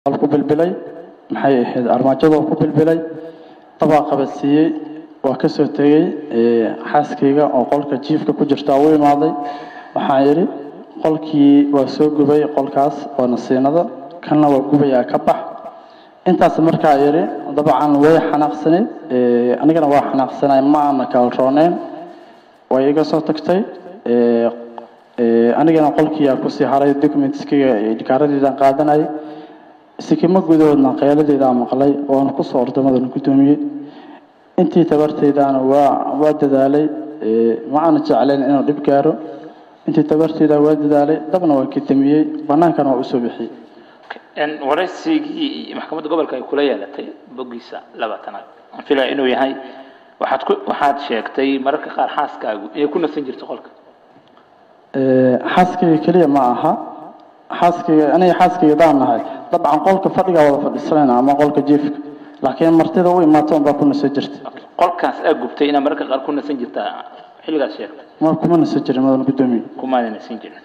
ku bilbilay maxay ahayd armaajadoo ku bilbilay dabaa qabadsiiyey waa ka soo tegey xaaskayga oo qolka jiifka ku jirtaa u imaaday waxaan idhi qolkii waa soo gubay qolkaas oo nasiinada kanna waa gubayaa ka bax intaas markaa idhi dabcan way xanaaqsaneyd anigana waa xanaaqsanay ma aana kala rooneen way iga soo tagtay anigana qolkiiyaa kusii haray documentskiga dhikaaradeedaan qaadanayay sikimo gudahoodna qeeladeedaa maqlay oona kusoo ordamadan guddoomiyey intii tabarteydaana waa waa dadaalay ma aana jeclayn inuu dhib gaaro intii tabarteyda waa dadaalay dabna waa kadamiyey banaankana waa usoo bixiyey waraysigii maxkamadda gobolka ay kula yeelatay boggiisa labaatanaad aan filaya inuu yahay waxaad ku waxaad sheegtay mararka qaar xaaskaagu inay ku nasan jirto qolka xaaskayga keliya ma aha xaaskayga aniga xaaskayga daan nahay dabcan qolka fadhigaa wada fadhisanayna ama qolka jiifka laakiin martida u imaato unbaa ku nasan jirta qolkaas aa gubtay inaad mararka qaar ku nasan jirtaa xilligaas sheegtay ma kuma nasan jirin madan guddoomiye kumaada nasan jirin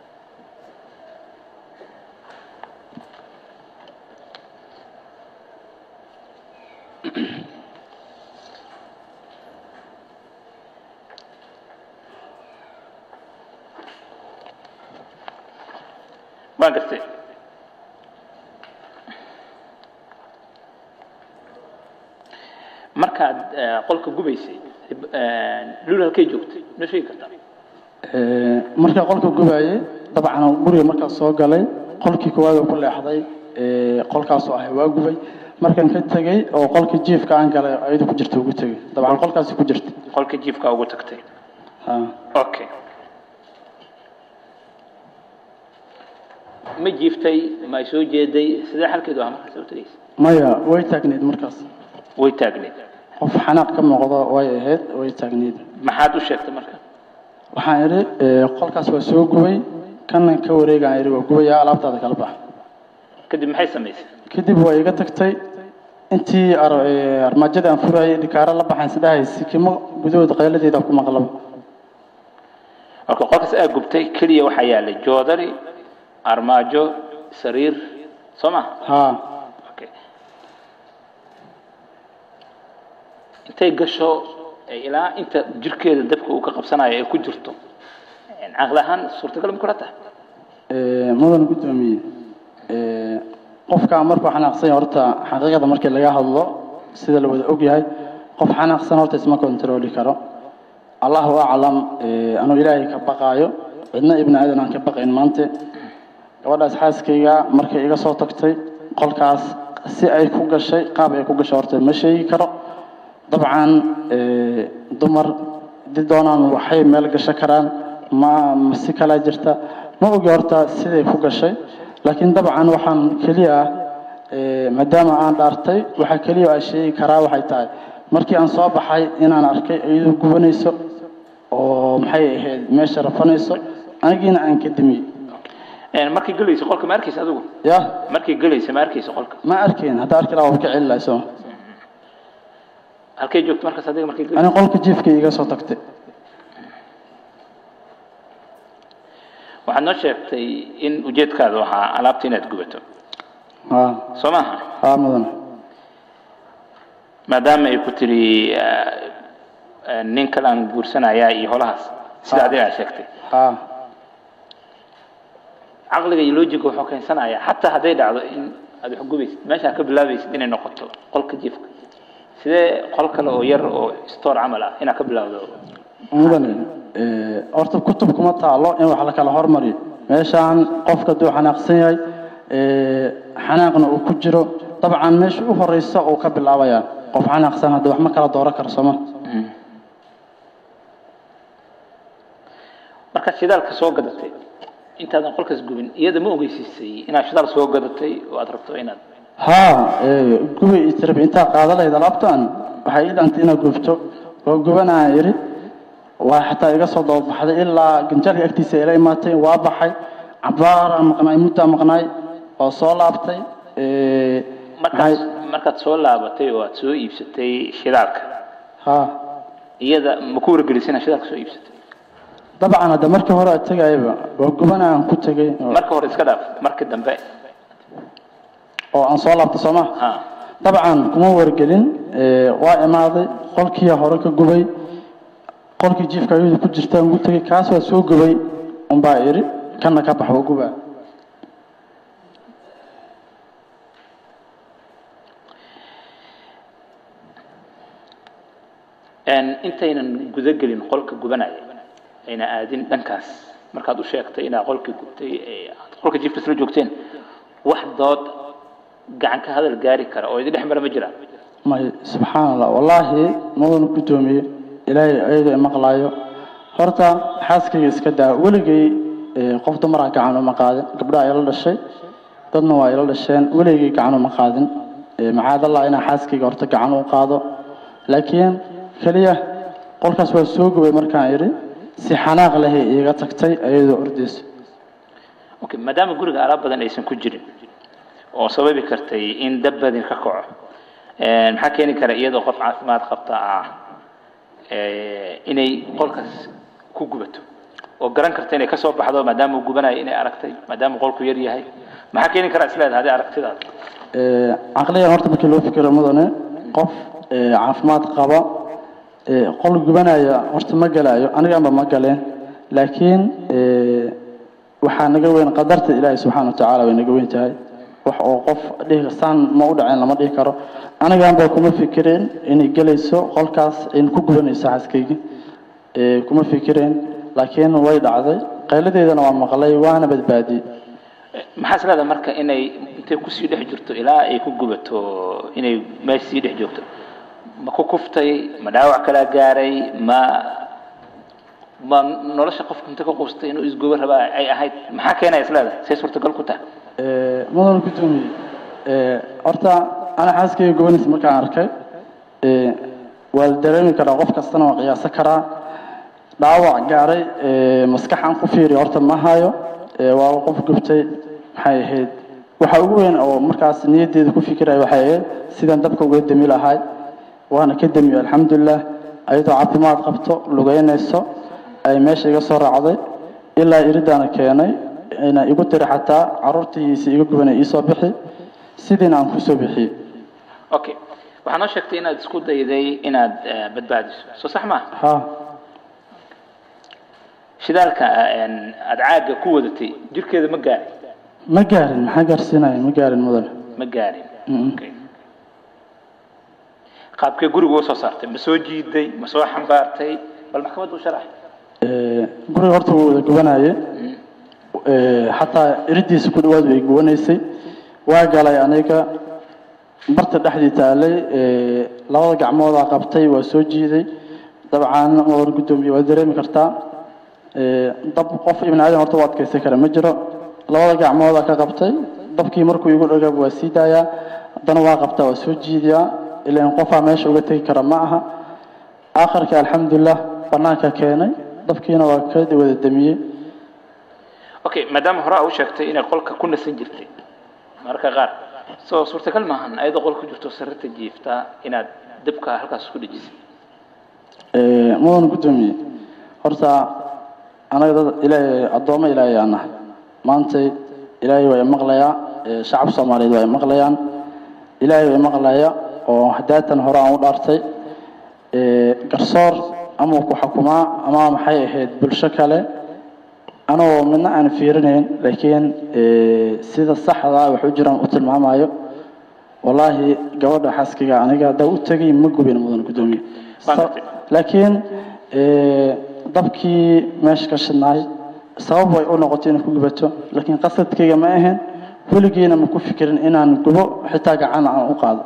waan gartay markaad qolka gubaysay lul halkay joogtay ma sheegi kartaa markaa qolka gubaayey dabcan guriga markaas soo galay qolkii koowaad oo ku leexday qolkaasoo ahay waa gubay markaan ka tegey oo qolka jiifka aan galay ayadu ku jirta ugu tegey dabcan qolkaasi ku jirta qolka jiifka ugu tagtay ha okay ma jiiftay ma ay soo jeeday sidee xalkeedu ahaa markaas u tagaysa maya way taagneyd markaas way taagneed qof xanaaq ka muuqdo way ahayd way taagneyd maxaad u sheegtay marka waxaan idhi qolkaas waa soo gubay kanan ka wareegaan idhi waa gubayaa alaabtaada kala bax kadib maxay samaysay kadib waa iga tagtay intii armaajada aan furayay dhikaaro la baxayn sidhahay sikimo gudahooda qayladeeda ku maqlaba marka qolkaas aa gubtay keliya waxaa yaalay joodari armaajo sariir soo ma haa okay intay gasho ilaa inta jirkeeda dabka uu ka qabsanayo ay ku jirto caqli ahaan suurtagal ma kula tahay mudan guddoomiye qofka markuu xanaaqsan yahay horta xaqiiqada markii laga hadlo sida la wada og yahay qof xanaaqsan horta isma kontrooli karo allahu aclam anuu ilaahay ka baqaayo cidna ibni aadan aan ka baqayn maante gabadhaas xaaskayga markay iga soo tagtay qolkaas si ay ku gashay qaab ay ku gashay horta ma sheegi karo dabcan dumar di doonaan waxay meel gasho karaan ma ma si kalaa jirta ma ogi horta siday ku gashay laakiin dabcan waxaan keliya ah maadaama aan dhaartay waxaa keliya aan sheegi karaa waxay tahay markii aan soo baxay inaan arkay iyadoo gubanayso oo maxay ahayd meesha rafanayso anigiina aan ka damiyey markay gelayso qolka ma arkaysa adigu ya markay gelayso ma arkaysa qolka ma arkayn hadda arki lahaa waa ka celi lahay soo halkay joogto markaas adiga markay gelayso ani qolka jiifka iga soo tagtay waxaad noo sheegtay in ujeedkaadu ahaa alaabta inaad gubato haa soo maaha haa mudan maadaama ay ku tiri nin kale aan guursanayaa iyo holahaas sida adiga aad sheegtay haa caqliga iyo lojiga wuxuu keensanayaa xataa hadday dhacdo in aad wax gubaysid meesha ka bilaabaysid inay noqoto qolka jiifka sidee qol kale oo yar oo store camal ah inaad ka bilaawdo mudane horta kutub kuma taalo in wax la kala hormariyo meeshaan qofka hadduu xanaaqsan yahay xanaaqna uu ku jiro dabcan meesha u horeysa uu ka bilaabayaa qof xanaaqsan hadda wax ma kala dooran karo sooma markaad shidaalka soo gadatay intaadan qolkaas gubin iyada ma ogeysiisay inaad shidaal soo gadatay oo aad rabto inaad haa gubay itirab intaa qaada lahayd alaabtan waxay ii dhantay inaad gubto oo gubanaa idhi waa xataa iga soo dababaxday ilaa ganjaalka agtiisa ila imaatay waa baxay cabaaraa maqnaay muddaa maqnaay oo soo laabtay markaad markaad soo laabatay oo aad soo iibsatay shidaalka haa iyada ma ku wargelisay inaad shidaalka soo iibsatay dabcan hadda markii hore aad tegayaba waa gubanaan ku tegay oo- marka hore iska dhaaf marka dambe oo aan soo laabtay soo ma ha dabcan kuma wargelin ee, waa imaaday qolkii hore ka gubay qolkii jiifka ayadu ku jirta ugu tegay kaas waa soo gubay unbaa iri kana ka bax waa gubaa Een, intaynan guda gelin qolka gubanaya ayna aadin dhankaas markaad u sheegtay inaad qolkii gubtay ee aad qolka jiifka isla joogteen wax dood gacan ka hadal gaari kara oo idin dhex mara ma jiraan may subxaan allah wallaahi mudan guddoomiye ilaahay ayada maqlaayo horta xaaskayga iska daa weligay ee, qof dumara gacan uma qaadin gabdhaha ila dhashay dadna waa ila dhasheen weligay gacan uma qaadin Ee, macaadallah inaa xaaskayga horta gacan u qaado laakiin keliya qolkaas waa soo gubay markaan idhi si xanaaq lehay iiga tagtay ayadoo ordaysa okay maadaama guriga alaab badan aysan ku jirin oo sababi kartay in dab badin ka kaco een, maxaa keeni kara iyadoo qof caafimaad qabta ah ee, inay qolkaas ku gubato oo garan karta inay kasoo baxdo maadaama uu gubanayo inay aragtay maadaama qolku yar yahay maxaa keeni kara isleedahay hadii aragtidaada Ee, caqliyan horta markii loo fikiro mudane qof ee, caafimaad qaba ee, qol gubanaya horta ma galayo aniganba ma galeen laakiin ee, waxaa naga weyn qadarta ilaahay subxaana wa tacaala way naga weyn tahay wax oo qof dhihi saan ma u dhaceen lama dhihi karo aniganba kuma fikireen inay gelayso qolkaas in ku gubanayso xaaskayga ee, kuma fikireen laakiin way dhacday qayladeedana waa maqlay waana badbaadiyey maxaa isleedahay marka inay intay kusii dhex jirto ilaa ay ku gubato inay meesha sii dhex joogto ma ku kuftay ma dhaawac kala gaaray ma ma nolosha qofka inta ka quustay inuu isgubo rabaa ay ahayd maxaa keenaya isleedahay say suurtagal ku tahay Ee, mudan gudoomiye ee, horta ana xaaskayga gobanaysa markaan arkay ee, waa la dareemi karaa qof kastana waa qiyaasa karaa dhaawac gaaray ee, maskaxan ku fiiri horta ma hayo ee, waa qof gubtay maxay ahayd waxa ugu weyn oo markaas niyaddeeda ku fikiraya waxay ahayd sidaan dabka uga demi lahay waana ka demiyo alxamdulilah ayadoo caafimaad qabto lugeynayso ay meesha iga soo raacday ilaa iridaana keenay ina igu tiri xataa caruurtiisa iga gubanay iisoo bixi sidiina aan kusoo bixiyey okay waxaa noo sheegtay inaad isku dayday inaad eh, badbaadiso soo sax maaha ha shidaalka een, aad caaga ku wadatay jirkeeda ma gaarin ma gaarin maxaa gaarsiinaya ma gaarin mudane ma gaarin Mm-mm. Okay. qaabkee guriga u soo saartay ma soo jiiday ma soo xambaartay bal maxkamadda u sharax Ee, guriga horta wuu wada gubanaye Ee, xataa iridiisa ku dhawaad way gubanaysay waa galay aniga barta dhexdii taalay ee, labada gacmoodaa qabtay waa soo jiiday dabcan mudan gudoomiye waa dareemi kartaa Ee, dab qof ibn aadan horta u adkaysan kara ma jiro labada gacmoodaa ka qabtay dabkii markuu igu dhagab waa sii daayaa haddana waa qabtaa waa soo jiidiyaa ilaan qofaa meesha uga tegi kara ma aha aakhirka alxamdulilah banaanka keenay dabkiina waa ka wada damiyey okay maadaama hore aa u sheegtay inay qolka ku nasan jirtay mararka qaar soo suurtagal maahan ayadoo qolka ku jirto sarirta jiifta inaad dabka halkaas ku dhejisay Ee, mudan gudoomiye horta anaga dad ilaahay addoommo ilaahay aan nahay maantay ilaahay waa imaqlayaa ee, shacab soomaaliyeed waa imaqlayaan ilaahay waa imaqlaya oo hadaatan hore aan u dhaartay ee, garsoor ama ku xukumaa ama maxay ahayd bulsho kale anoo midna aan fiirinayn laakiin ee, sida saxda ah wax u jiraan u tilmaamayo wallaahi gabadha xaaskiga aniga haddaa u tegay ma gubin mudan gudoomiye Waan Sa- gartay. laakiin ee, dabkii meesha ka shidnaay sabab way u noqotay inay ku gubato laakiin qasadkayga ma ahayn weligiina ma ku fikirin inaan gubo xitaa gacan aan u qaado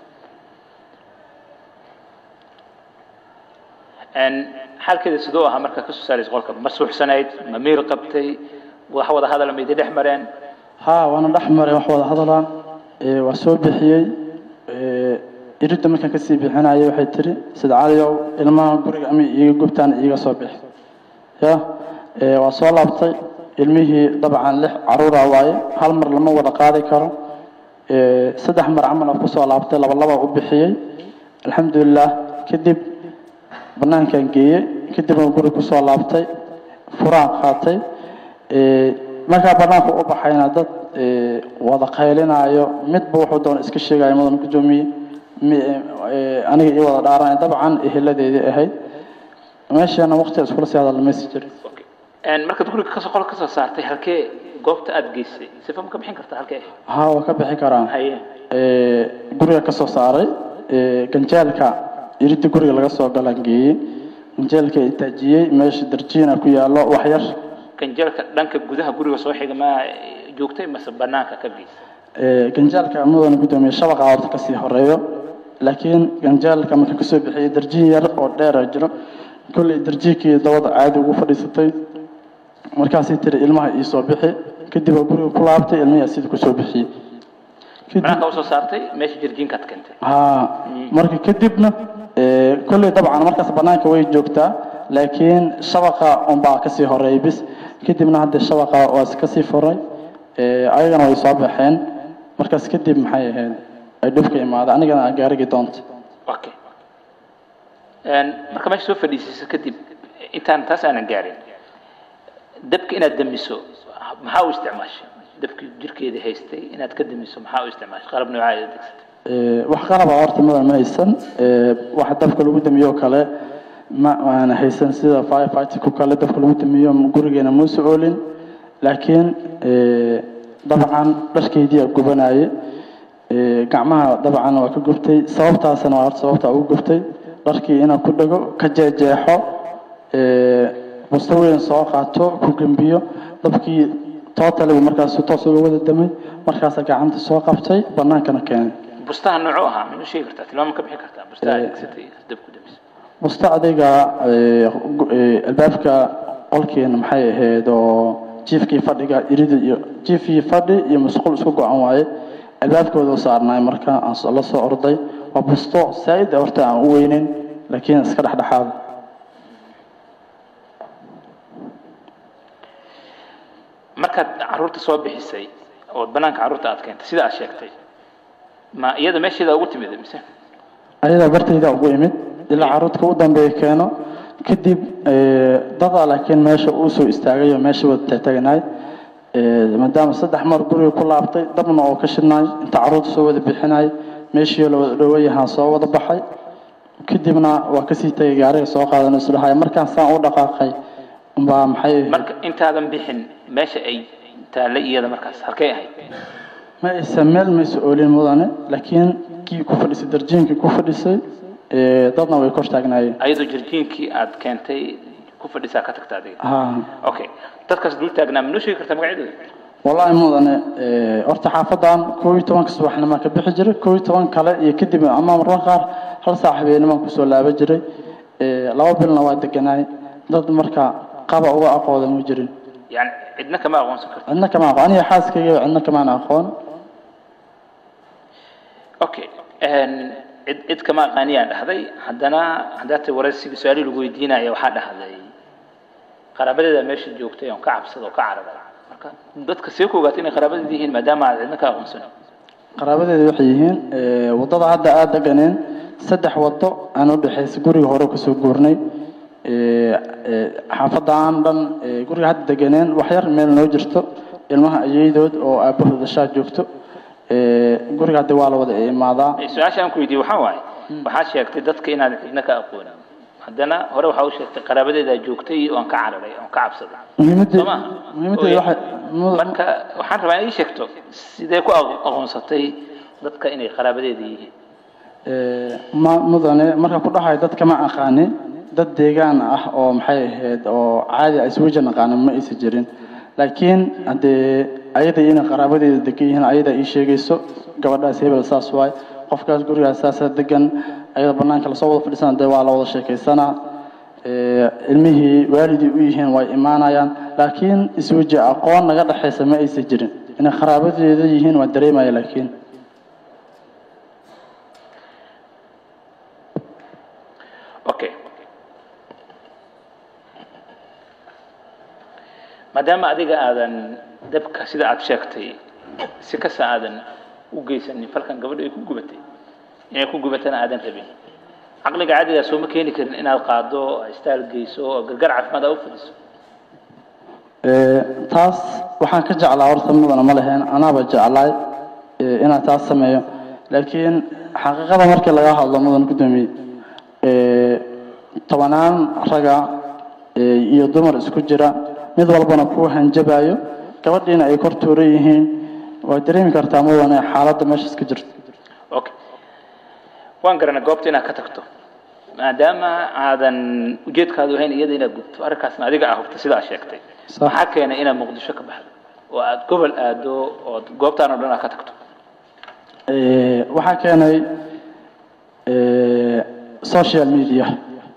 Een, xaalkeeda sidoo ahaa markaa kasoo saaraysa qolka ma suuxsanayd ma miir qabtay wax wada hadal ma idin dhex mareen haa waana dhex maray wax wada hadalaa ee, waa soo bixiyey ee, iridda markaan kasii bixinayay waxay tiri sida caliyow ilmaha guriga ama iiga gubtaan iiga soo bixi ya ee, waa soo laabtay ilmihii dabcan lix caruura waaye hal mar lama wada qaadi karo ee, saddex mar camal aan kusoo laabtay laba laba u bixiyey alxamdulilah kadib banaankaan geeyey kadib aan guri kusoo laabtay furaan qaatay ee, markaa banaanka u baxayna dad ee, wada qaylinaayo midba wuxuu doona iska sheegayo mudan gudoomiye mi- ee, aniga ii wada dhaaranay dabcan eheladeedii ahayd meeshana waqti iskula sii hadal maysi jirin Okay. Een, markaad guriga kasoo qol kasoo saartay halkee goobta aad geysay sifa ma ka bixin kartaa halkee haa waa ka bixi karaan haye ee, guriga ka soo saaray ee, ganjeelka iridda guriga laga soo galan geeyey ganjeelka itaajiyey meesha darjiina ku yaallo wax yar ganjeelka dhanka gudaha guriga soo xiga ma joogtay mase banaanka ka geysay ee, ganjeelka mudan gudoomiye shabaqa horta kasii horeeyo laakiin ganjeelka marka kasoo bixiyey darjiin yar oo dheera jiro kolley darjiinkii dabada caadi ugu fadhiisatay markaasay tiri ilmaha ii soo bixi kadib waa guriga ku laabtay ilmihii sida kusoo bixiyey kadib banaanka usoo saartay meesha jirjiinkaad keentay haa marka kadibna ee, kolley dabcan markaas banaanka way joogtaa laakiin shabaqa unbaa kasii horeeyay bis kadibna hadda shabaqa waa kasii furay ee, ayagana way soo baxeen markaas kadib maxay ahayd ay dhibka imaada anigana aan gaarigi doonta okay Een, marka meesha soo fadhiisiso kadib intaan taas aanan gaarin dabka inaad damiso maxaa u isticmaashay dabkii jirkeeda haystay inaad ka damiso maxaa u isticmaashay qalab noocaa aad adeegsatay Ee, wax qalaba horta mudan ma haysan ee, waxa dabka lagu damiyo kale ma aan haysan sida firefighterku kale dabka lagu damiyo gurigeena muusa oolin laakiin ee, dabcan dharkeydii aa gubanaaye ee, gacmaha dabcan waa ka gubtay sababtaasna waa horta sababta ugu gubtay dharkii inaan ku dhego ka jeejeexo ee, busto weyn soo qaato ku gembiyo dabkii tootalibu markaas toos uga wada damay markaasa gacanta soo qabtay banaankana keenay bustaha noocuu ahaa ma sheegi kartaa tilmaam ka bixin kartaa bustaha aad adeegsatay dab ku damiso musta adiga ee, gu- ee, albaabka qolkeena maxay ahayd oo jiifkii fadhiga irida iyo jiifkii fadhi iyo musqul isku go-an waaye albaabkooda u saarnaay marka aan so- la soo orday waa busto saa-id ah horta aan u weyneyn laakiin iska dhexdhexaada markaad caruurta soo bixisay oo banaanka caruurta aad keentay sida aad sheegtay ma iyada meesheeda ugu timid mise ayadaa bartayda ugu imid ilaa caruurta u dambeeya keeno kadib ee, dada laakiin meesha uu soo istaagay oo meesha wada taagnaay maadaama saddex mar guriga ku laabtay dabna oo ka shidnaay inta caruurta soo wada bixinay meeshii la wada dhowayahaan soo wada baxay kadibna waa kasii tagay gaariga soo qaadan isdhahay markaan saan u dhaqaaqay umbaa maxay marka intaadan bixin meesha ay taallay iyada markaas halkay ahayd ma aysan meel maysa oolin mudane laakiin kii ku fadhisay darjiinkii ku fadhisay ee, dadna way kor taagnaayeen ayadoo jirjiinkii aad keentay ku fadhisaa ka tagta adiga ha okay dadkaas dul taagnaa ma noo sheegi kartaa magacyadooda wallaahi mudane ee, horta xaafadan koob iyo tobanka subaxnimo ka bixi jiray koob iyo toban kale iyo kadib ama mararka qaar hal saac habeennimaan kusoo laaba jiray ee, laba bilna waa deganaay dad marka qaba uga aqoodan ma jirin yani cidna kama aqoonsan karta cidna kama aqoon aniga xaaskayga cidna kamaan aqoon okay een, cid cid kama aqaaniyaan dhahday haddana haddaa ta waraysiga su-aali lagu weydiinaya waxaa dhahday qaraabadeeda meesha joogtay oon ka cabsada oo ka cararay marka dadka see ku ogaatay inay qaraabadeeda yihiin maadaama aad cidna ka aqoonsanin qaraabadeeda waxay yihiin ee, waddada hadda aada deganeen saddex waddo aan u dhexaysa guriga hore kasoo guurnay ee, ee, xaafadan dhan ee, guriga hadda deganeen wax yar meel noo jirto ilmaha ayeydood oo aabahooda shaa joogto ee, guriga hadda waa la wada imaadaa Ee, su-aasha aan ku weydiiyey waxaa waaye waxaad sheegtay dadka inaad cidna ka aqoonin haddana hore waxaa u sheegtay qaraabadeedaa joogtay oo aan ka cararay oon ka cabsaday muhiimadda soo maaha muhiimaddeeda waxay mu- marka waxaan rabaa in ii sheegto sidee ku aqo- aqoonsatay dadka inay qaraabadeeda yihiin ee, ma mudane marka ku dhahay dadka ma aqaanin dad deegaan ah oo maxay ahayd oo caadi ah iswaja naqaanin ma aysan jirin laakiin haddee ayada inay qaraabadeeda degan yihiin ayada ii sheegayso gabadhaas hebel saas waay qofkaas gurigaas saasa degan ayada banaanka lasoo wada fadhiisana dee waa la wada sheekaysanaa ee, ilmihii waalidii u yihiin way imaanayaan laakiin iswaji aqoon naga dhexaysa ma aysan jirin inay qaraabadeeda yihiin waa dareemaya laakiin okay maadaama adiga aadan dabka sida aad sheegtay si kasta aadan u geysanin falkan gabadha ay ku gubatay inay ku gubatana aadan rabin caqliga caadigaa sooma keeni karin inaad qaado istaal geyso oo gargar caafimaad aa u fadhiso Ee, taas waxaan ka jeclaa horta mudana ma leheen anaaba jeclaay ee, inaan taas sameeyo laakiin xaqiiqada markii laga hadlo mudan gudoomiye ee, tobanaan raga ee, iyo dumar isku jira mid walbana ku hanjabayo gabadhiina ay kor tuuran yihiin waa dareemi kartaa mudane xaaladda meeshaas ka jirto okay waan garanay goobta inaad ka tagto maadaama aadan ujeedkaadu ahayn iyada inaad gubto arrinkaasna adiga ah hubta sidaa sheegtay Sax. maxaa keenay inaad muqdisho ka baxdo oo aad gobol aado ood goobtaan oo dhan aad ka tagto Ee, waxaa keenay ee, social media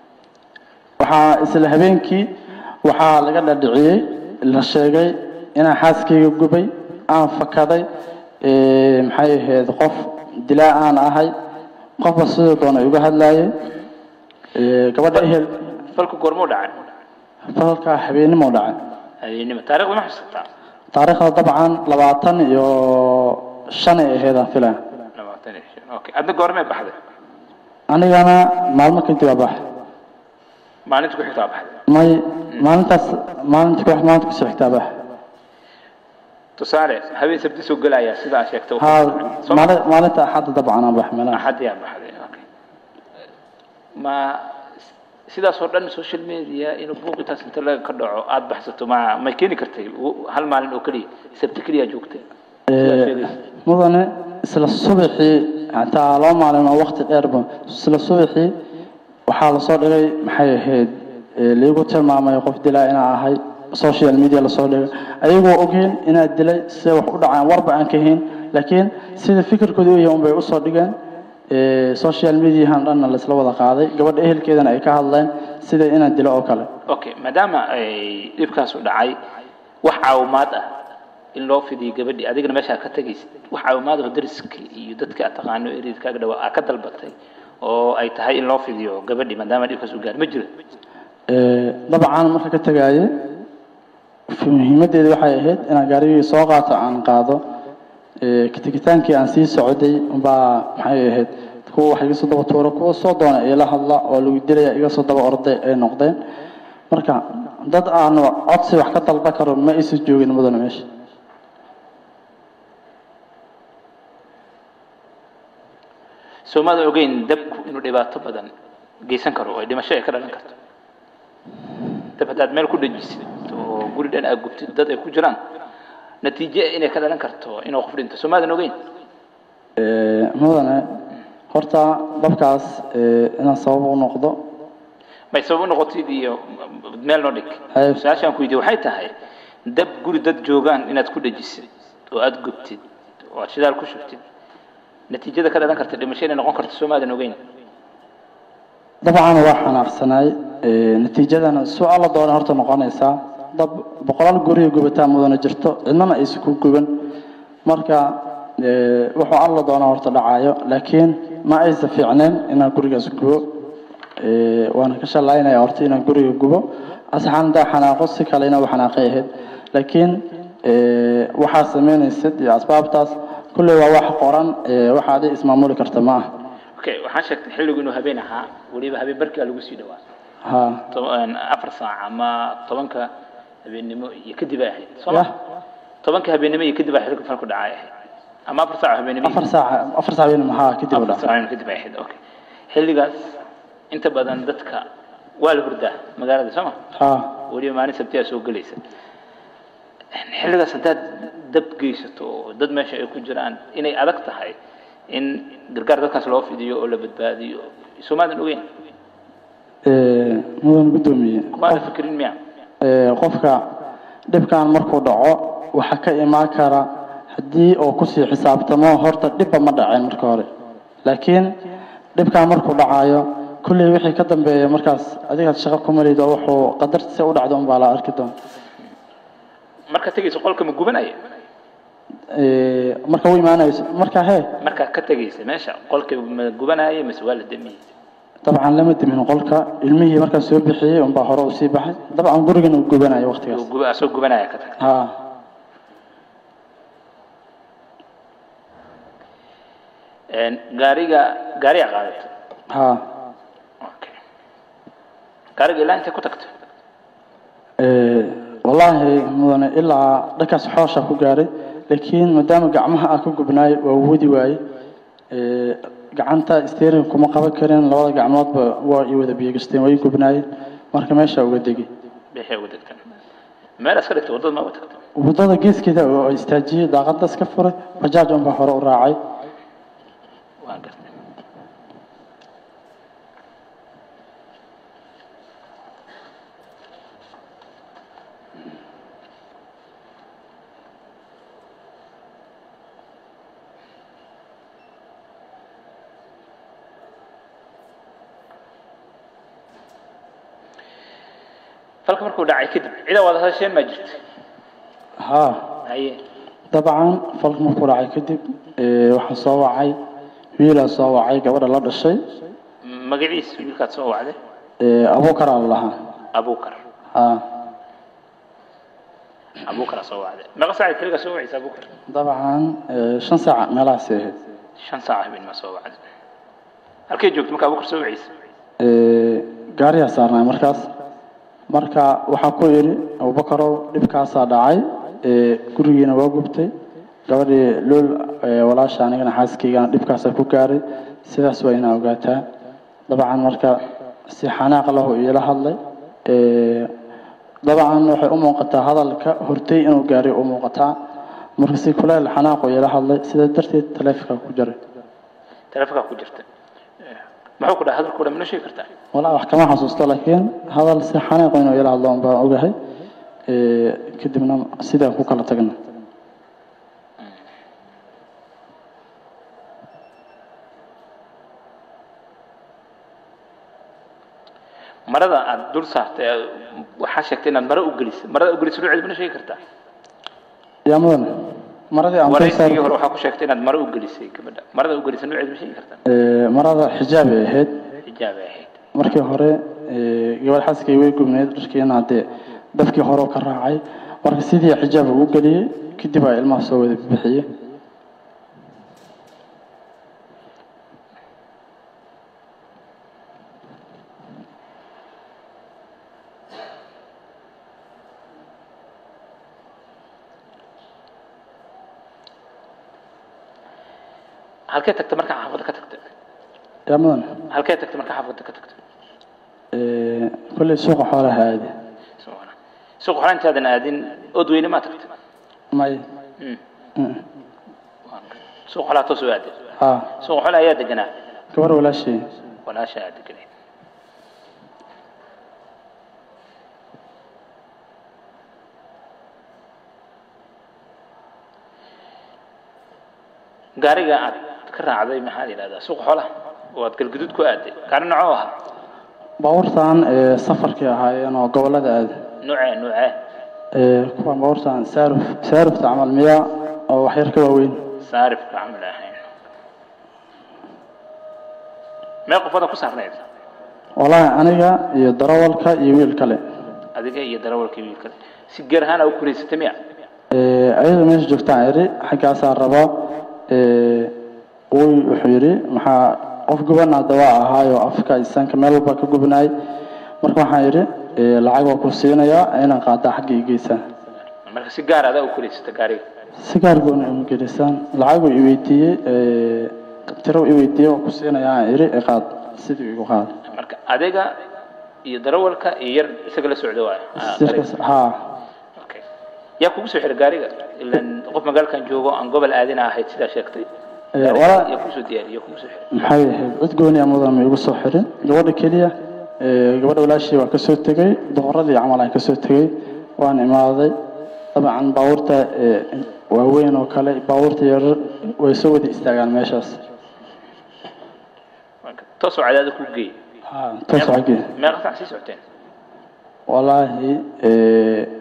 waxaa isla habeenkii waxaa laga dhadhiciyey la sheegay inaan xaaskayga gubay aan fakaday ee, maxay ahayd qof dilaa aan ahay qofba sidoo doona iga hadlayay ee, gabadha ehel falku goormuu dhacay falka habeenimo dhacay habeenimo taariikhda ma xasuusataa taariikhda dabcan labaatan iyo shan ay ahayd aan filaya labaatan iyo shan okay adna goormee baxday anigana maalmo kadib aa bax maalinta ku xigtaa baxday may maalintaas maalinta ku maalinta kusoo xigtaa bax tusaale habeen sabti soo gelaya sidaa sheegtay haa Soo ma- maali- maalinta axadda dabcan aan bax meelaha axad yaa baxday okay ma sidaas oo dhan social media inuu buuq intaas inta laga ka dhaco aada baxsato ma may keeni kartay u- hal maalin oo keliya sabti keliya joogtay sidaa Ee, sheegaysa. mudane isla subaxii hataa laba maalin oo waqti dheerba isla subaxii waxaa lasoo dhigay maxay ahayd ee, liigu tilmaamay qof dilaa inaa ahay social media lasoo dhigay ayagoo ogeen inaad dilay sida wax u dhacaan warba aan ka hayn laakiin sida fikirkooda u yahay unbay usoo dhigeen ee, social mediahan dhanna laisla wada qaaday gabadha ehelkeedana ay ka hadleen sida inaan dilo oo kale okay maadaama ay dhibkaas u dhacay wax caawimaad ah in loo fidiyo gabadhii adigana meesha aad ka tegaysid wax caawimaad oo dariska iyo dadka aad taqaano eridkaaga dhawaa aad ka dalbatay oo ay tahay in loo fidiyo gabadhii maadaama dhibkaas u gaar ma jiro Ee, dabcan marka ka tegaaye muhiimadeeda waxay ahayd inaan gaarigii soo qaato aan qaado Ee, katigitaankii aan sii socday unbaa maxay ahayd kuwa wax iga soo daba tuura kuwa soo doona ila hadla oo lagu dilaya iga soo daba orday ay noqdeen marka dad aan codsi wax ka dalba karo ma aysan joogin mudane meesha soomada ogeyn dabku inuu dhibaato badan geysan karo oo ay dhimasho ay ka dhalan karto dab haddaad meel ku dhajisid oo guri dhan aad gubtid dad ay ku jiraan natiijo inay ka dhalan karto inuu qof dhinto soomaadan ogeyn Ee, mudane horta dabkaas ee, inaan sabab u noqdo may sabab u noqotid iyo meel noo dhig Haye. su-aashaan ku weydiye waxay tahay dab guri dad joogaan inaad ku dhajisid oo aad gubtid oo aad shidaal ku shubtid natiijada ka dhalan karta dhimasho inay noqon karto soomaadan ogeyn dabcan waa xanaaqsanaay Ee, natiijadana su alla doona horta noqonaysaa dab boqolaal guriga gubataa mudana jirto cidnana aysan ku guban marka ee, wuxuu alla doona horta dhacayo laakiin ma aysan fiicneen inaan gurigaas gubo Ee, waana ka shalaynaya horta inaan guriga gubo asaxaan hadaa xanaaqo si kale inaa u xanaaqay ahayd laakiin ee, waxaa sameynaysid iyo asbaabtaas kulley waa wax qoran ee, waxa adi ismaamuli karta ma aha okay waxaan sheegtay xilligu inuu habeen ahaa weliba habeen barkaa lagu sii dhawaa ha toban- afar saac ama tobanka habeennimo iyo kadib ay ahayd soo ma Yah. tobanka habeennimo iyo kadib ay xilka falku dhacay ahayd ama afar saac oo habeennimo iyo- afar saac afar saac weyn maxaa kadib u afar dhacay saac kadib ay ahayd okay xilligaas inta badan dadka waa la hurdaa magaalada soo ma ha weliba maalin sabtiyaa soo gelaysa xilligaas haddaad dab geysato oo dad meesha ay ku jiraan inay adag tahay in gargaar dadkaas loo fidiyo oo la badbaadiyo soomaadan ogeyn ee, mudan gudoomiye kumaana fikirin miya ee, qofka dhibkan markuu dhaco waxaa ka imaan kara haddii uu kusii xisaabtamo horta dhibba ma dhaceen marka hore laakiin dhibkan markuu dhacayo kulley wixii ka dambeeya markaas adigaad shaqo ku marido wuxuu qadartiisa u dhacdo unbaa la arki doona marka tegayso qolka ma gubanaya Ee, marka u imaanayso marka hee markaa ka tegaysa meesha qolka ma gubanaya mise waa la damiyey dabcan lama dimin qolka ilmihii markaan soo bixiyey unbaa hore usii baxay dabcan gurigan uu gubanayo waqtigaas Uu guba- asoo gubanaya ka tag ha gaariga gaariga qaadato ha okay gaariga ilaa intay ku tagto Ee, wallahi wallaahi mudane ilaa dhankaas xoosha ku gaaray laakiin maadaama gacmaha aan ka gubnaay waa wadi waaye Ee, gacanta steering kuma qaban karin labada gacmoodba waa i wada biyogasteen waa i gubnaayeen marka meesha uga degi bixi ugu degtan meel iska dhigta waddada ma uga tagta waddada geeskeeda oo istaajiyey daaqada iska furay bajaaj unbaa hore u raacay waan gartay falka markuu dhacay kadib cida wada hadasheen maa jirta haa haye dabcan falka markuu dhacay kadib ee, waxaa soo wacay wiilaa soo wacay gabadha la dhashay magaciis wiilkaad soo wacday ee, abuukaraa la lahaa abukar haa abukara soo wacday meeqa saacad keligaa soo wacaysa abukar dabcan ee, shan saac meelahaasi ahayd shan saac habeen ma soo wacday halkay joogto marka abukar soo wacaysa Ee, gaariyaa saarnay markaas marka waxaa ku yidhi abubakarow dhibkaasaa dhacay ee, gurigiina waa gubtay gabadhii lool ee, walaasha anigana xaaskaygana dhibkaasaa ku gaaray sidaas waa inaa ogaataa dabcan marka si xanaaq lahu iila hadlay ee, dabcan waxay u muuqataa hadalka hortay inuu gaaray u muuqataa marka si kuleel xanaaqu iila hadlay sidaa darteed taleefonka ku jaray taleefonkaa ku jirta muxuu ku dhaha hadalku dhan mana sheegi kartaa walaa wax kama xasuusto laakiin hadal si xanaaqo inuu ila hadlo baan ogahay Ee, kadibna sidaan ku kala tagna marada aad dul saartay ee waxaa sheegtay inaad mara u gelisay marada u gelisay nuuceed mana sheegi kartaa yaa mudan maradii aan dul waraysigii saaray hore waxaa ku sheegtay inaad mara u gelisay gabadha marada u gelisay nuuceed ma sheegi kartaa ee, marada xijaab ay ahayd xijaabay ahayd markii hore ee, gabadh xaaskay way gubneyd dharkiina dee dabkii hore oo ka raacay marka sidii xijaab ugu geliyey kadib aa ilmaha soo wada bixiyey halkee tagta markaa xaafadda ka tagta yaa mudan halkee tagta markaa xaafadda ka tagta ee, kolley suuqa xoolaha aadi Subxaana. suuq hore intaadan aadin odweyne maa tagta may Mm. Mm. suuq xolaa toos u aaday haa suuq xola ayaa deganaa gabar walaashay walaasha aad deganayd gaariga aad ka raacday maxaa la yidhahdaa suuq xolaha oo aad galguduud ku aaday gaari nocoo ahaa baabuurtan ee, safarkii ahaayeen oo gobolada aadi nuucee nuucee ee, kuwa baabuurtan saaruf saarufta camal miyaa oo wax yar ka waaweyn saarifka camal ahayn mee qofada ku saarnayd wallaahi aniga iyo darawalka iyo wiil kale adiga iyo darawalkii wiil kale si geer ahaan aa u kuraysatay miya Ee, ayada meesha joogtaan iri xaggaasaa rabaa ee, wuy wuxuu yidhi maxaa qof gubana dawaa ahaayo afka isanka meel walba ka gubnaay marka waxaan yidhi ee, lacag waa ku siinayaa inaan qaadaa xagga i geysaan marka si gaar adaa u kuraysata gaariga si gaar goona ima gelisaan lacag uu i weydiiyey ee, tiro i weydiiyey waa ku siinayaa aan iri i qaad sidii igu qaad marka adiga iyo darawalka iyo yar isaga la socda waay Ah, sirkaas gaariga. haa Okay. yaa kugu soo xiray gaariga ilan qof magaalkan joogo aan gobol aadina ahayd sidaa sheegtay Ee, walaa- yaa kusoo diyaariyay yaa kugu soo xiray maxay ahayd cid gooni ah mudan ma igu soo xirin gabadha keliya ee, gabadha walaashii waa kasoo tegey doqoradii camal aan kasoo tegey waan imaaday dabcan baabuurta ee, waaweyn oo kale baabuurta yarar way soo wada istaagaan meeshaas Marka, toosoo cadaada ku geey haa toos xaggee meeqa sac sii socoteen walaahi ee,